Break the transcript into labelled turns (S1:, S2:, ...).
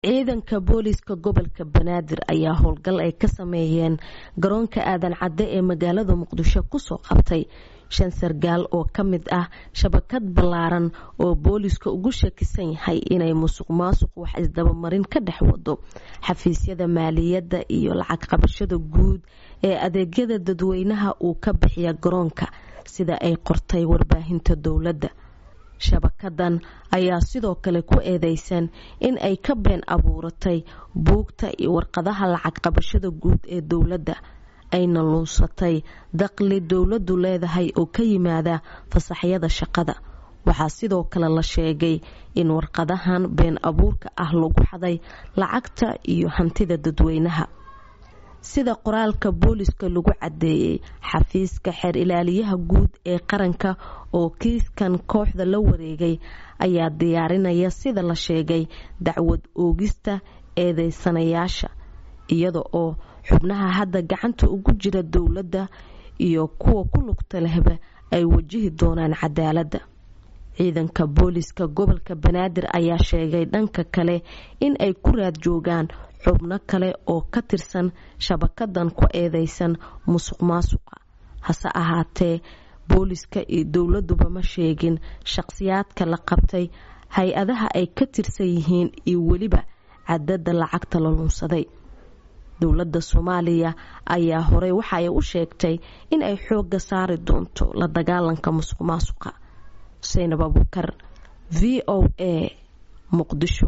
S1: ciidanka booliiska gobolka banaadir ayaa howlgal ay ka sameeyeen garoonka aadan cadde ee magaalada muqdisho kusoo qabtay shan sargaal oo ka mid ah shabakad ballaaran oo booliiska ugu shakisan yahay inay musuq maasuq wax isdabamarin ka dhex wado xafiisyada maaliyadda iyo lacag qabashada guud ee adeegyada dadweynaha uu ka bixiya garoonka sida ay qortay warbaahinta dowladda shabakadan ayaa sidoo kale ku eedeysan in ay ka been abuuratay buugta iyo warqadaha lacag qabashada guud ee dowladda ayna luunsatay daqli dowladdu leedahay oo ka yimaada fasaxyada shaqada waxaa sidoo kale la sheegay in warqadahan been abuurka ah lagu xaday lacagta iyo hantida dadweynaha sida qoraalka booliska lagu cadeeyey xafiiska xeer ilaaliyaha guud ee qaranka oo kiiskan kooxda la wareegay ayaa diyaarinaya sida la sheegay dacwad oogista eedeysanayaasha iyada oo xubnaha hadda gacanta ugu jira dowladda iyo kuwa ku lugta lehba ay wajihi doonaan cadaaladda ciidanka booliska gobolka banaadir ayaa sheegay dhanka kale in ay ku raad joogaan xubno kale oo ka tirsan shabakadan ku eedeysan musuq maasuqa hase ahaatee booliska iyo dowladuba ma sheegin shaqsiyaadka la qabtay hay-adaha ay ka tirsan yihiin iyo weliba cadada lacagta la lunsaday dowladda soomaaliya ayaa horey waxa ay u sheegtay in ay xooga saari doonto la dagaalanka musuq maasuqa xuseyn abubukar v o a muqdisho